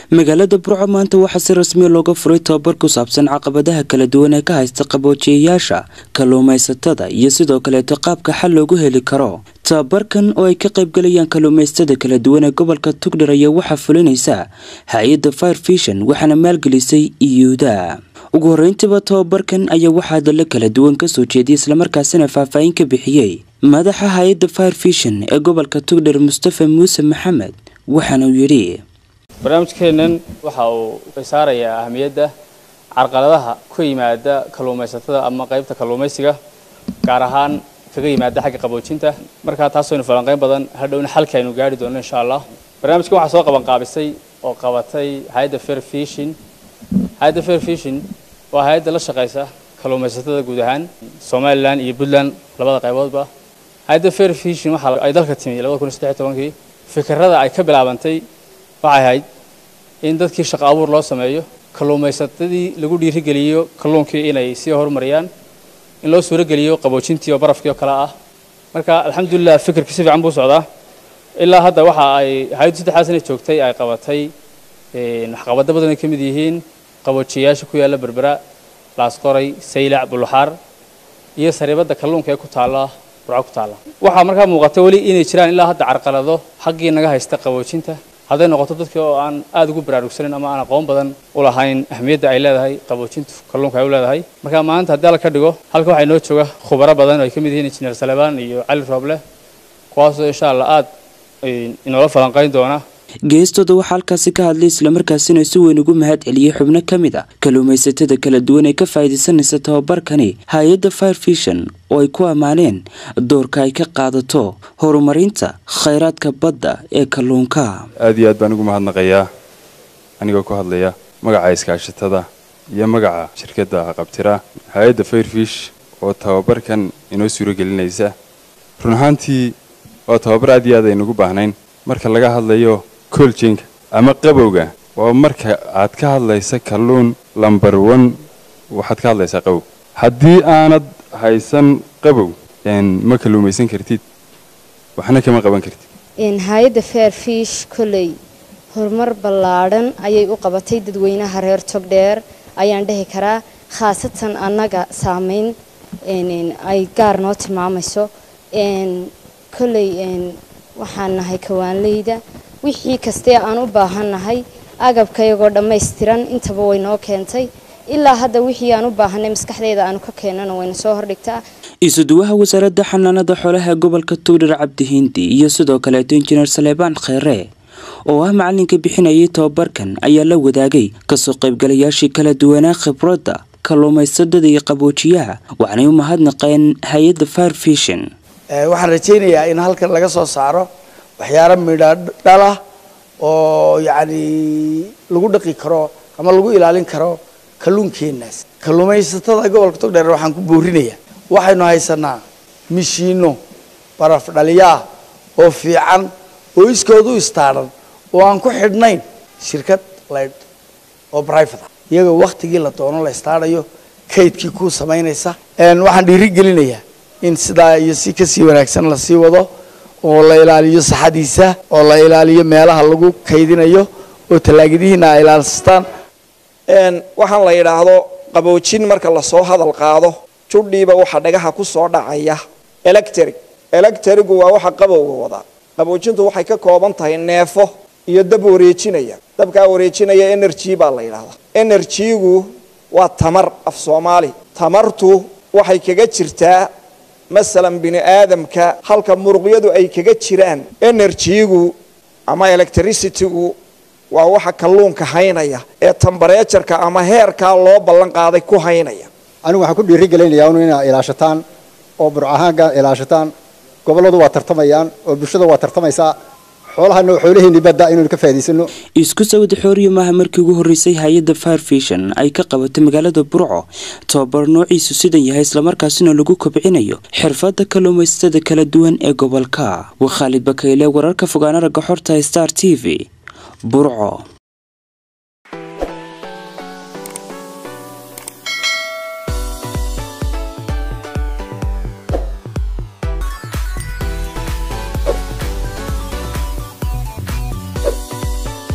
magaalada burco maanta waxaa si rasmiya looga furay tobabar ku saabsan caqabadaha kala duwan ee ka haysta qaboojiyayaasha kalluumaysatada iyo sidoo kaleeto qaabka xal loogu heli karo tababarkan oo ay ka qaybgalayaan kalluumaysatada kala duwan ee gobolka tugdhar ayaa waxaa fulinaysa hay-adda fire vision waxaana maalgelisay iyuuda ugu horreyntiba tobabarkan ayaa waxaa dalla kala duwan kasoo jeediyay islamarkaasina faahfaahin ka bixiyey madaxa hay-adda fire vision ee gobolka tugdhar mustafa muuse maxamed waxaana uu yidhi barnaamijkeennan waxa uu saarayaa ahamiyadda carqaladaha ku yimaada kalluumaysatada ama qaybta kalluumaysiga gaar ahaan kaga yimaada xagga qaboojinta markaa taasooynu falanqeyn badan hadhowna xalka aynu gaari doono insha allah barnaamijkan waxaa soo qaban qaabisay oo qabatay hay-adda fair fishin hay-adda fair fishin waa hay-adda la shaqaysa kalluumaysatada guud ahaan somalilan iyo puntland labada qayboodba hay-adda fair fishin waxa ay dalka timi labada kun iyo saddex iyo tobankii fikirada ay ka bilaabantay waxay ahayd in dadkii shaqo abuur loo sameeyo kalluumaysatadii lagu dhiirigeliyo kalluunkii inay sii horumariyaan in loo suurogeliyo qaboojintii oo barafkii oo kale ah marka alxamdulilah fikirkii si fiican buu socdaa ilaa hadda waxa ay hay-addu saddexdaa sana joogtay ay qabatay waxqabado badan ay ka mid yihiin qaboojiyayaasha ku yaalla berbera laasqoray saylac buluxaar iyo sariibadda kalluunka ee ku taalla burco ku taalla waxaa markaa muuqata weli inay jiraan ilaa hadda carqalado xaggii naga haysta qaboojinta hadday noqoto dadkii oo aan aada ugu baraarugsanin ama aan aqoon badan u lahayn ahmiyadda ay leedahay qaboojintu kalluunka ay u leedahay marka maanta haddii alla ka dhigo halka waxaa inoo jooga khubaro badan oo ay ka mid yihiin injineer salebaan iyo cali rooble kuwaasoo insha allah aada inoola falanqayn doona geestooda waxaa halkaasi ka hadlay islamarkaasina si weyn ugu mahad celiyey xubno ka mid a kalluumaysatada kala duwan ee ka faa'iidaysanaysa tababarkani hay-adda fire vision oo ay ku ammaaneen doorka ay ka qaadato horumarinta khayraadka badda ee kalluunka aada iyo aad baan ugu mahadnaqayaa anigoo ku hadlaya magaca iskaashatada iyo magaca shirkadda qabtira hay-adda fairfish oo tababarkan inoo suuro gelinaysa run ahaantii waa tababar aad iyo aad aynugu baahnayn marka laga hadlayo kooljenka ama qabowga waa marka aad ka hadlaysa kalluun lambar one waxaad ka hadlaysaa qabow haddii aanad haysan qabow ma kalluumaysan kartid waxna kama qaban kartid hay-adda fair fish kolley horumar ballaadhan ayay u qabatay dadweynaha reer togdheer ayaan dhihi karaa khaasatan annaga saameyn ay gaar noo tilmaamayso kolley waxaan nahay kawaanleyda wixii kastee aan u baahannahay agabka iyagoo dhammaystiran intaba way noo keentay ilaa hadda wixii aan u baahanay maskaxdeeda aanu ka keenana wayna soo hordhigtaa isuduwaha wasaaradda xanaanada xoolaha gobolka tuudhar cabdihindi iyo sidoo kaleeto injineer saleebaan kheere oo ah macalinka bixinayay tobabarkan ayaa la wadaagay kasoo qaybgalayaashii kala duwanaa khibradda kalluumaysadada iyo qaboojiyaha waxaanay u mahadnaqeen hay-adda fire vision waxaan rajaynayaa in halkan laga soo saaro waxyaalo midha dhalah oo yacni lagu dhaqi karo ama lagu ilaalin karo kalluunkeenaas kalluumaysatada gobolka togdheer waxaan ku boorinayaa waxaynu haysanaa mishiino baraf dhaliyaah oo fiican oo iskood u istaadhan oo aan ku xidhnayn shirkad laydh oo brivate ah iyagoo waktigii la doono la istaadhayo kaydkii ku samaynaysa waxaan dhiiri gelinayaa in sidaa iyo si kasii wanaagsan lasii wado oo la ilaaliyo saxadiisa oo la ilaaliyo meelaha lagu kaydinayo oo tallaagadihiina ay ilaalstaan waxaan la yidhaahdo qaboojin marka lasoo hadal qaado judhiiba waxaa dhagaha ku soo dhacaya electric electrigu waa waxa qabowga wadaa qaboojintu waxay ka kooban tahay neefo iyo dab wareejinaya dabkaa wareejinaya energy baa la yidhaahdaa energygu waa tamar af soomaali tamartu waxay kaga jirtaa masalan bini aadamka halka muruqyadu ay kaga jiraan energygu ama electricitygu waa waxa kalluunka haynaya ee tambareejarka ama heerkaa loo ballan qaaday ku haynaya anigu waxaan ku dhiiri gelinayaa unu inaa ilaashataan oo burcahaanka ilaashataan gobolladu waa tartamayaan oo bulshada waa tartamaysaa xoolahana xoolaheenii badda inaynu ka faa'idaysano isku sawida xooriyo maaha markii ugu horreysay hay-adda fire vision ay ka qabatay magaalada burco tobabar noociisu sidan yahay islamarkaasina lagu kobcinayo xirfadda kalluumaysatada kala duwan ee gobolka waa khaalid bakayle wararka fogaana ragga xorta star t v burco